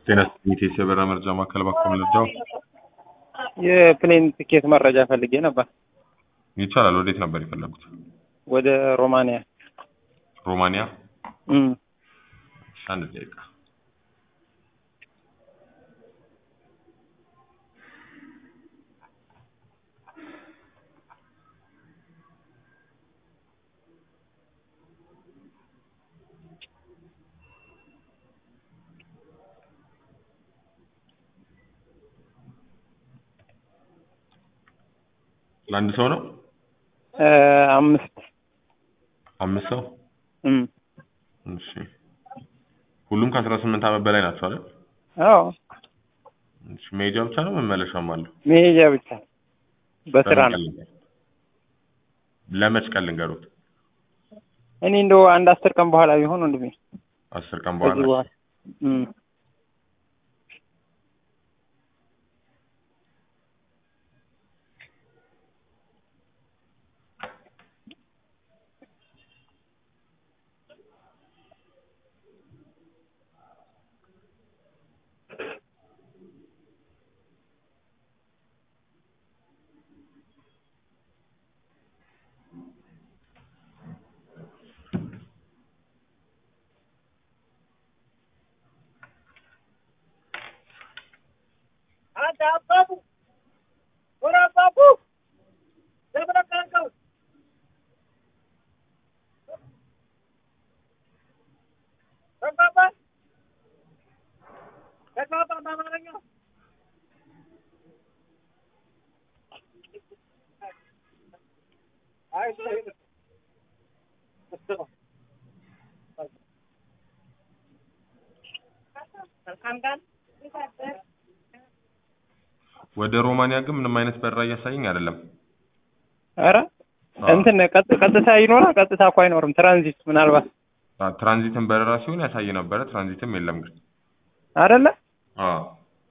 ጤና ኢቴስ የበረራ መረጃ ማዕከል ባኮ ልርዳው? የፕሌን ትኬት መረጃ ፈልጌ ነበር። ይቻላል። ወዴት ነበር የፈለጉት? ወደ ሮማንያ። ሮማንያ? እም እሺ፣ አንድ ደቂቃ ለአንድ ሰው ነው? እ አምስት አምስት ሰው? እም እሺ። ሁሉም ከአስራ ስምንት ዓመት በላይ ናቸው አይደል? አዎ እሺ። መሄጃ ብቻ ነው መመለሻም አለው? መሄጃ ብቻ በስራ ነው። ለመች ቀን ልንገሩት? እኔ እንደው አንድ አስር ቀን በኋላ ቢሆን ወንድሜ አስር ቀን ከዚህ በኋላ በኋላ እም ወደ ሮማንያ ግን ምንም አይነት በረራ እያሳየኝ አይደለም። ኧረ አዎ። እንትን ቀጥ- ቀጥታ ይኖራል። ቀጥታ እኮ አይኖርም። ትራንዚት ምናልባት አ፣ ትራንዚትን በረራ ሲሆን ያሳይ ነበረ። ትራንዚትም የለም ግን። አይደለ? አዎ።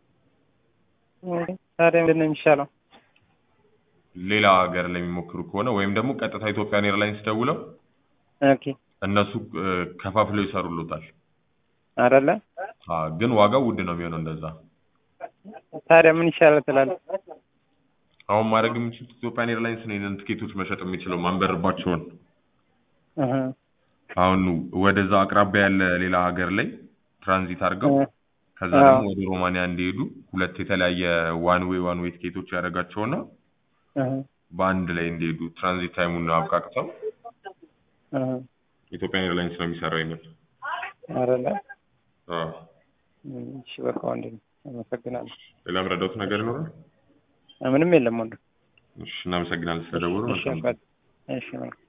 ታዲያ ምንድን ነው የሚሻለው? ሌላ ሀገር ላይ የሚሞክሩ ከሆነ ወይም ደግሞ ቀጥታ ኢትዮጵያን ኤርላይንስ ደውለው ኦኬ እነሱ እ፣ ከፋፍለው ይሰሩሎታል። አይደለ? አ፣ ግን ዋጋው ውድ ነው የሚሆነው እንደዛ። ታዲያ ምን ይሻላል ትላለህ? አሁን ማድረግ የሚችሉት ኢትዮጵያን ኤርላይንስ ነው ይህንን ትኬቶች መሸጥ የሚችለው ማንበርባቸውን። እህ አሁን ወደዛ አቅራቢያ ያለ ሌላ ሀገር ላይ ትራንዚት አድርገው እህ ከዛ አዎ። ደግሞ ወደ ሮማንያ እንዲሄዱ ሁለት የተለያየ ዋን ዌይ ዋን ዌይ ትኬቶች ያደርጋቸውና እህ በአንድ ላይ እንዲሄዱ ትራንዚት ታይሙን አብቃቅተው እህ ኢትዮጵያን ኤርላይንስ ነው የሚሰራው ይሄንን። አይደለ? አዎ። እም፣ እሺ በቃ ወንድሜ አመሰግናለሁ። ሌላ ምረዳውት ነገር ይኖራል? ምንም የለም ወንድም። እሺ፣ እናመሰግናለን ስለደወሉ። እሺ መልካም በቃ እሺ መልካም